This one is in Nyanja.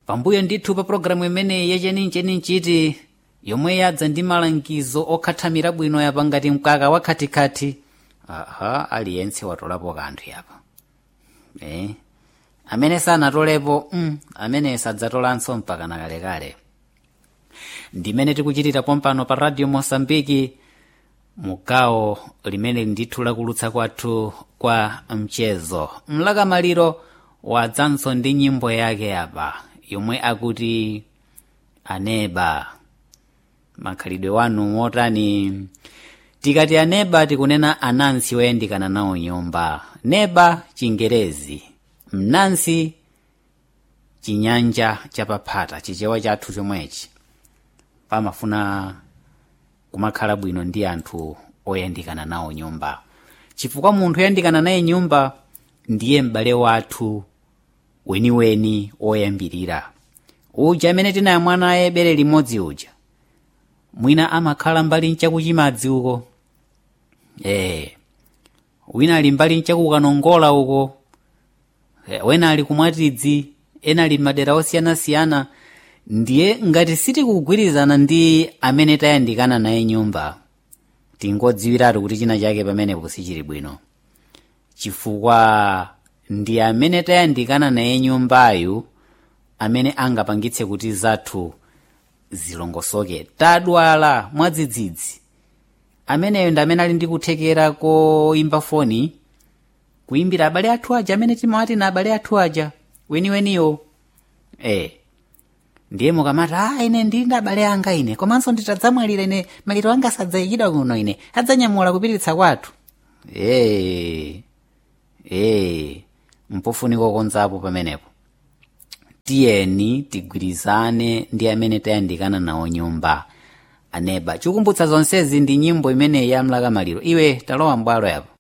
pambuyo ndithu pa pologalamu imeneyi yachenincheninchiti yomwe yadza ndi malangizo okhathamira bwino yapa ngati mkaka wa khatikati aha aliyense watolapo kanthu yapa eh amene sanatolepo mm, amene sadzatolanso mpaka nakalekale ndimene tikuchitira pompano pa radio mosambiki mugawo limene ndithu lakulutsa kwathu kwa mchezo mlakamaliro wadzanso ndi nyimbo yake apa yomwe akuti aneba makhalidwe wanu motani tikati aneba tikunena anansi oyandikana nawo nyumba neba chingerezi mnansi chinyanja chapaphata chichewa chathu chomwechi pamafuna kumakhala bwino ndi anthu oyandikana nawo nyumba chifukwa munthu oyandikana naye nyumba ndiye m'bale wathu weniweni oyambirira uja amene tinayamwa naye bere limodzi uja mwina amakhala mbali nchakuchimadzi uko ee wina ali mbali nchakukanongola uko e, wena ali kumwatidzi ena ali madera osiyanasiyana ndiye ngati sitikugwirizana ndi amene tayandikana naye nyumba tingodziwiratu kuti china chake pamenepo sichili bwino chifukwa ndi amene tayandikana naye nyumbayu amene angapangitse kuti zathu zilongosoke tadwala mwadzidzidzi ameneyo ndi amene ali ndi kuthekera koimba foni kuimbira abale athu aja amene timawati na abale athu aja weniweniyo eh ndiye mukamati a ine ndili ndi abale anga ine komanso nditadzamwalira ine maliro anga sadzayikidwa kuno ine adzanyamula kupititsa kwathu ee ee mpofunika konzapo pamenepo tiyeni tigwirizane ndi amene tayandikana nawo nyumba aneba chikumbutsa zonsezi ndi nyimbo imeneyi ya mlakamaliro iwe talowa mbwalo yapo